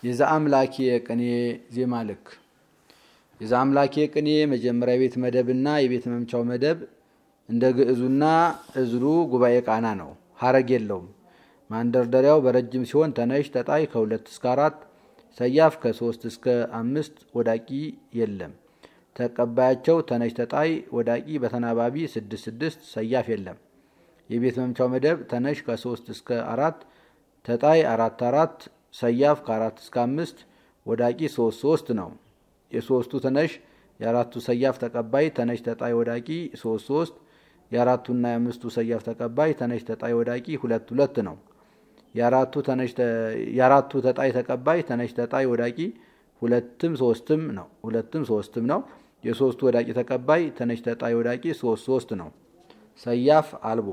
የዛ አምላኬ ቅኔ ዜማ ልክ የዛ አምላኬ ቅኔ መጀመሪያ ቤት መደብና የቤት መምቻው መደብ እንደ ግዕዙና እዝሉ ጉባኤ ቃና ነው። ሀረግ የለውም። ማንደርደሪያው በረጅም ሲሆን ተነሽ ተጣይ ከሁለት እስከ አራት ሰያፍ ከሶስት እስከ አምስት ወዳቂ የለም። ተቀባያቸው ተነሽ ተጣይ ወዳቂ በተናባቢ ስድስት ስድስት ሰያፍ የለም። የቤት መምቻው መደብ ተነሽ ከሶስት እስከ አራት ተጣይ አራት አራት ሰያፍ ከአራት እስከ አምስት ወዳቂ ሶስት ሶስት ነው። የሶስቱ ተነሽ የአራቱ ሰያፍ ተቀባይ ተነሽ ተጣይ ወዳቂ ሶስት ሶስት የአራቱና የአምስቱ ሰያፍ ተቀባይ ተነሽ ተጣይ ወዳቂ ሁለት ሁለት ነው። የአራቱ ተጣይ ተቀባይ ተነሽ ተጣይ ወዳቂ ሁለትም ሶስትም ነው ሁለትም ሶስትም ነው። የሶስቱ ወዳቂ ተቀባይ ተነሽ ተጣይ ወዳቂ ሶስት ሶስት ነው። ሰያፍ አልቦ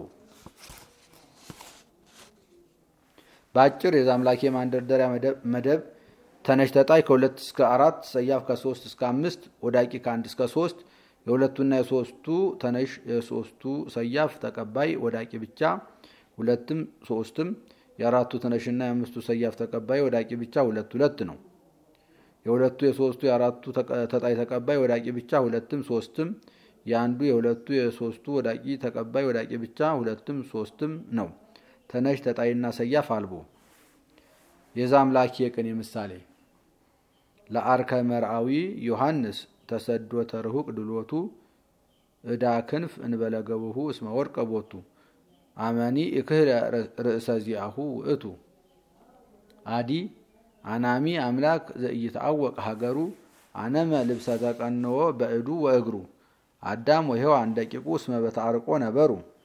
በአጭር የዛምላኬ ማንደርደሪያ መደብ ተነሽ ተጣይ ከሁለት እስከ አራት ሰያፍ ከሶስት እስከ አምስት ወዳቂ ከአንድ እስከ ሶስት የሁለቱና የሶስቱ ተነሽ የሶስቱ ሰያፍ ተቀባይ ወዳቂ ብቻ ሁለትም ሶስትም የአራቱ ተነሽና የአምስቱ ሰያፍ ተቀባይ ወዳቂ ብቻ ሁለት ሁለት ነው። የሁለቱ የሶስቱ የአራቱ ተጣይ ተቀባይ ወዳቂ ብቻ ሁለትም ሶስትም የአንዱ የሁለቱ የሶስቱ ወዳቂ ተቀባይ ወዳቂ ብቻ ሁለትም ሶስትም ነው። ተነሽ ተጣይና ሰያፍ አልቦ የዛ አምላኬ ቅኔ ምሳሌ ለአርከ መርአዊ ዮሐንስ ተሰዶ ተርሁቅ ድሎቱ እዳ ክንፍ እንበለገብሁ እስመ ወርቀ ቦቱ አመኒ እክህለ ርእሰ ዚአሁ ውእቱ አዲ አናሚ አምላክ ዘኢይትአወቅ ሀገሩ አነመ ልብሰ ተቀንዎ በእዱ ወእግሩ አዳም ወሔዋን ደቂቁ እስመ በተአርቆ ነበሩ